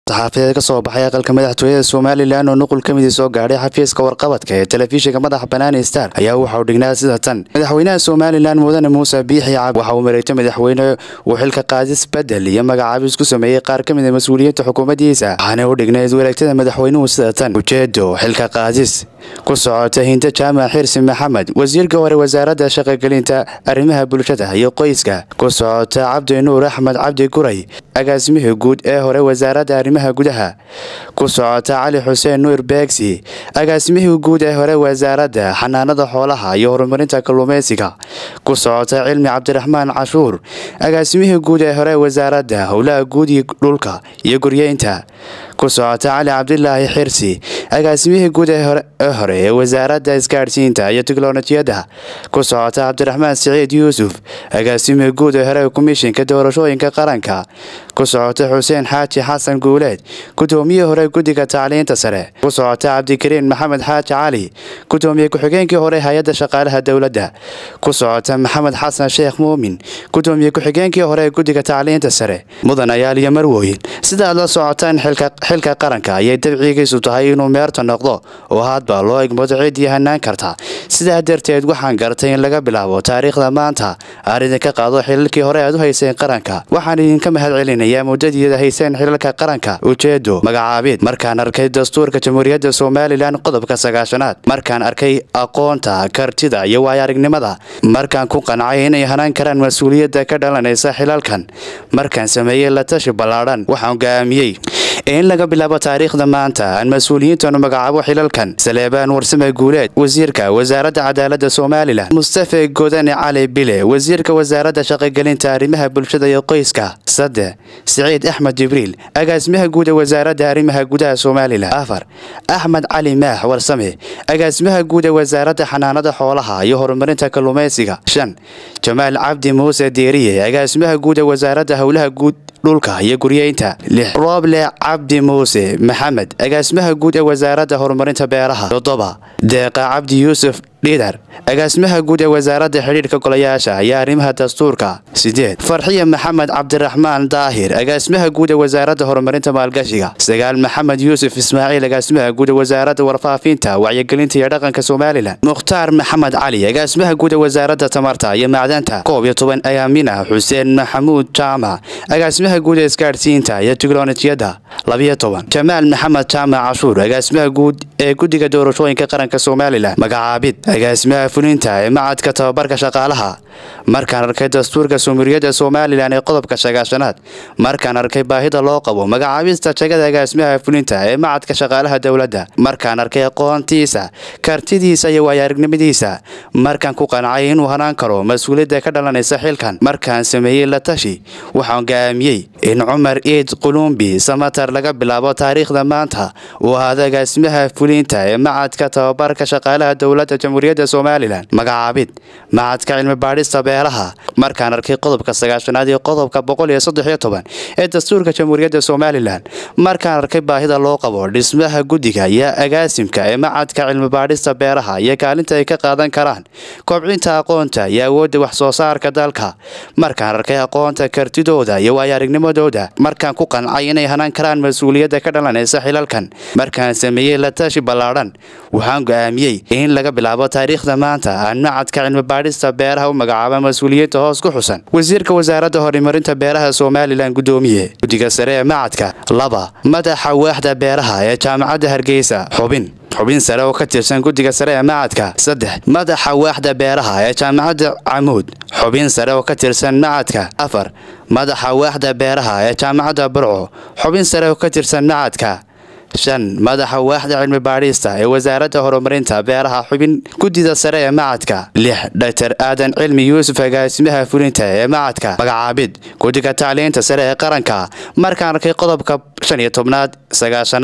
saxaafadeed ka soo baxay aqalka madaxtooyada somalilan oo nuqul ka midii soo gaadhay xafiiska warqabadka ee telefishinka madaxa banaani star ayaa waxa uu dhignaa sida tan madaxweynaha somalilan mudane muuse biixi cabdi waxa uu mareegtay madaxweyne uu xilka qaadis bedel iyo magacaabis ku sameeyey qaar ka mid a mas-uuliyiinta xukuumaddiisa waxaana u dhignayd wareegtada madaxweynuhu sida tan ujeedo xilka qaadis ku socota hinta jaamac xirsi maxamed wasiirka hore wasaaradda shaqogelinta arrimaha bulshada iyo qoyska ku socota cabdi nuur axmed cabdi guray agaasimihii guud ee hore wasaaradda arrimaha gudaha ku socota cali xuseen nuur beegsi agaasimihii guud ee hore wasaaradda xanaanada xoolaha iyo horumarinta kalluumeysiga ku socota cilmi cabdiraxmaan cashuur agaasimihii guud ee hore wasaaradda howlaha guud iyo dhulka iyo guryeynta ku socota cali cabdilaahi xirsi agaasimihii guud ee hore ee wasaaradda isgaadhsiinta iyo tiknolojiyadda ku socota cabdiraxmaan siciid yuusuf agaasimihii guud ee hore komishinka doorashooyinka qaranka ku socota xuseen xaaji xasan guuleed gudoomiyihii hore guddiga tacliinta sare ku socota cabdikariin maxamed xaaji cali gudoomiye ku-xigeenkii hore hay-adda shaqaalaha dowladda ku socota maxamed xasan sheekh muumin gudoomiye ku-xigeenkii hore guddiga tacliinta sare mudan ayaal iyo marwooyin sida aad la socotaan xilka qaranka ayay dabcigiisu tahay inuu meerta noqdo oo haadba loo egmado ciddii hanaan karta sidaa darteed waxaan gartay in laga bilaabo taariikhda maanta aan idinka qaado xilalkii hore aad u hayseen qaranka waxaan idinka mahad celinayaa muddadiida hayseen xilalka qaranka ujeedo magacaabid markaan arkay dastuurka jamhuuriyadda somalilan qodobka sagaashanaad markaan arkay aqoonta kartida iyo waayo-aragnimada markaan ku qancay inay hanaan karaan mas-uuliyadda ka dhalanaysa xilalkan markaan sameeyey la tashi ballaadhan waxaan go'aamiyey in laga bilaabo taariikhda maanta aan mas-uuliyiintanu magacaabo xilalkan saleebaan warsame guuleed wasiirka wasaaradda cadaaladda somalilan mustafe godane cali bile wasiirka wasaaradda shaqogelinta arrimaha bulshada iyo qoyska sadde siciid axmed jibriil agaasimaha guud ee wasaaradda arrimaha gudaha somalilan afar axmed cali maax warsame agaasimaha guud ee wasaaradda xanaanada xoolaha iyo horumarinta kalluumeysiga shan jamaal cabdi muuse deeriye agaasimaha guud ee wasaaradda howlaha guud dhulka iyo guryeynta lix rooble cabdi muuse maxamed agaasimaha guud ee wasaaradda horumarinta beeraha toddoba deeqa cabdi yuusuf dhidar agaasimaha guud ee wasaaradda xidhiidhka golayaasha iyo arrimaha dastuurka sideed farxiya maxamed cabdiraxmaan daahir agaasimaha guud ee wasaaradda horumarinta maalgashiga sagaal maxamed yuusuf ismaaciil agaasimaha guud ee wasaaradda warfaafinta wacyigelinta iyo dhaqanka somalilan mukhtaar maxamed cali agaasimaha guud ee wasaaradda tamarta iyo macdanta koob iyo toban ayaamina xuseen maxamuud jaamac agaasimaha guud ee isgaadhsiinta iyo tiknolojiyadda labiyo toban jamaal maxamed jaamac cashuur agaasimaha guud ee guddiga doorashooyinka qaranka somalilan magacaabid agaasimaha fulinta ee macadka tababarka shaqaalaha markaan arkay dastuurka sumuriyadda somalilan ee qodobka sagaashanaad markaan arkay baahida loo qabo magacaabista jagada agaasimaha fulinta ee macadka shaqaalaha dowladda markaan arkay aqoontiisa kartidiisa iyo waayo-aragnimadiisa markaan ku qancay inuu hanaan karo mas-uuliyadda ka dhalanaysa xilkan markaan sameeyey la tashi waxaan go'aamiyey in cumar iid qulumbi samatar laga bilaabo taariikhda maanta uu ahaado agaasimaha fulinta ee macadka tababarka shaqaalaha dowladda jamhuuriyadda somalilan magacaabid macadka cilmi baadhista beeraha markaan arkay qodobka sagaashanaad iyo qodobka boqol iyo saddex iyo toban ee dastuurka jamhuuriyadda somalilan markaan arkay baahida loo qabo dhismaha guddiga iyo agaasimka ee macadka cilmi baadhista beeraha iyo kaalinta ay ka qaadan karaan kobcinta aqoonta iyo awoodda wax soo saarka dalka markaan arkay aqoonta kartidooda iyo waayo-aragnimadooda markaan ku qancay inay hanaan karaan mas-uuliyadda ka dhalanaysa xilalkan markaan sameeyey la tashi ballaadhan waxaan go'aamiyey in laga bilaabo taariikhda maanta aan macadka cilmi baadhista beeraha u magacaaba mas-uuliyiinta hoos ku xusan wasiirka wasaaradda horumarinta beeraha somalilan gudoomiye guddiga sare ee macadka laba madaxa waaxda beeraha ee jaamacadda hargeysa xubin xubin sare oo ka tirsan guddiga sare ee macadka saddex madaxa waaxda beeraha ee jaamacadda camuud xubin sare oo ka tirsan macadka afar madaxa waaxda beeraha ee jaamacadda burco xubin sare oo ka tirsan macadka shan madaxa waaxda cilmi baadhista ee wasaaradda horumarinta beeraha xubin guddida sare ee macadka lix dhaktar aadan cilmi yuusuf agaasimaha fulinta ee macadka magacaabid guddiga tacliinta sare ee qaranka markaan arkay qodobka shan iyo tobnaad sagaashanaad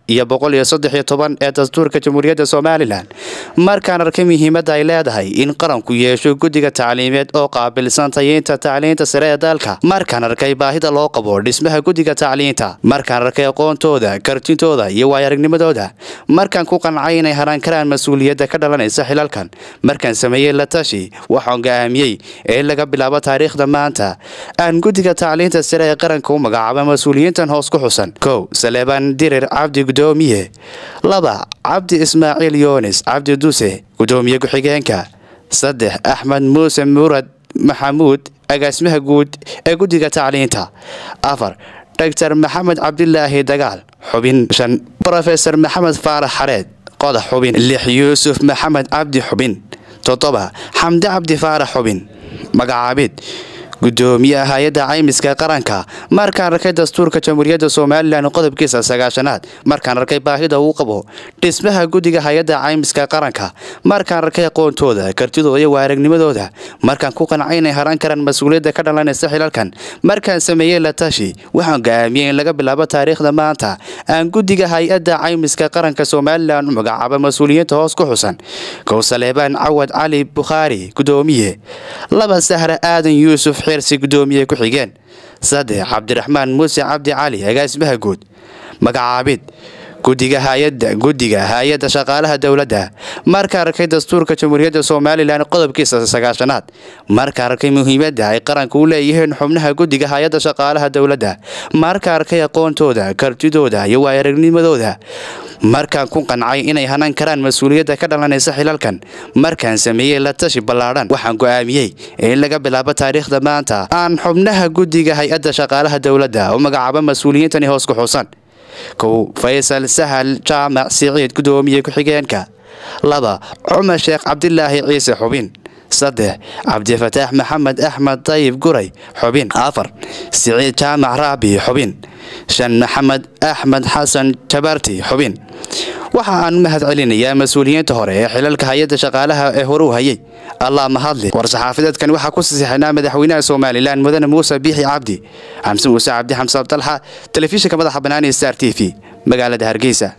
iyo boqol iyo saddex iyo toban ee dastuurka jamhuuriyadda somalilan markaan arkay muhiimadda ay leedahay in qaranku yeesho guddiga tacliimeed oo qaabilsan tayeynta tacliinta sare ee dalka markaan arkay baahida loo qabo dhismaha guddiga tacliinta markaan arkay aqoontooda kartintooda iyo waayaragnimadooda markaan ku qancay inay haran karaan mas-uuliyadda ka dhalanaysa xilalkan markaan sameeyey la tashi waxaan go'aamiyey in laga bilaabo taariikhda maanta aan guddiga tacliinta sare ee qaranka u magacaaba mas-uuliyiintan hoos ku xusan kow saleebaan dirir cabdi gudoomiye laba cabdi ismaaciil yoonis cabdi duse gudoomiye ku-xigeenka saddex axmed muuse murad maxamuud agaasimaha guud ee guddiga tacliinta afar doctor maxamed cabdilaahi dagaal xubin shan rofesor maxamed faarax xareed qodax xubin lix yuusuf maxamed cabdi xubin toddoba xamdi cabdi faarax xubin magacaabid gudoomiyaha hay-adda caymiska qaranka markaan arkay dastuurka jamhuuriyadda somalilan qodobkiisa sagaashanaad markaan arkay baahida uu qabo dhismaha guddiga hay-adda caymiska qaranka markaan arkay aqoontooda kartidooda iyo waaragnimadooda markaan ku qancay inay haran karaan mas-uuliyadda ka dhalanaysa xilalkan markaan sameeyey la tashi waxaan go'aamiyey in laga bilaabo taariikhda maanta aan guddiga hay-adda caymiska qaranka somalilan u magacaaba mas-uuliyiinta hoos ku xusan kow saleebaan cawad cali bukhaari gudoomiye laba sahre aadan yuusuf xirsi gudoomiye ku-xigeen saddex cabdiraxmaan muuse cabdi cali agaasimaha guud magacaabid guddiga hay-adda guddiga hay-adda shaqaalaha dowladda marka arkay dastuurka jamhuuriyadda somalilan qodobkiisa sagaashanaad marka arkay muhiimadda ay qaranka u leeyihiin xubnaha guddiga hay-adda shaqaalaha dowladda marka arkay aqoontooda kartidooda iyo waayaragnimadooda markaan ku qancay inay hanan karaan mas-uuliyadda ka dhalanaysa xilalkan markaan sameeyey la tashi ballaadhan waxaan go'aamiyey in laga bilaabo taariikhda maanta aan xubnaha guddiga hay-adda shaqaalaha dowladda u magacaabo mas-uuliyiintani hoos ku xusan kow faysal sahal jaamac siciid gudoomiye ku-xigeenka laba cumar sheekh cabdilaahi ciise xubin saddex cabdifataax maxamed axmed dayib guray xubin afar siciid jaamac raabi xubin shan maxamed axmed xasan jabarti xubin waxa aan mahad celinayaa mas-uuliyiinta hore ee xilalka hay-adda shaqaalaha ee horuu hayay allah mahadli war-saxaafadeedkan waxaa ku sasixinaa madaxweynaha somalilan mudane muuse biixi cabdi xamse muuse cabdi xamse abdalxa telefishinka madaxa banaani star t v magaalada hargeysa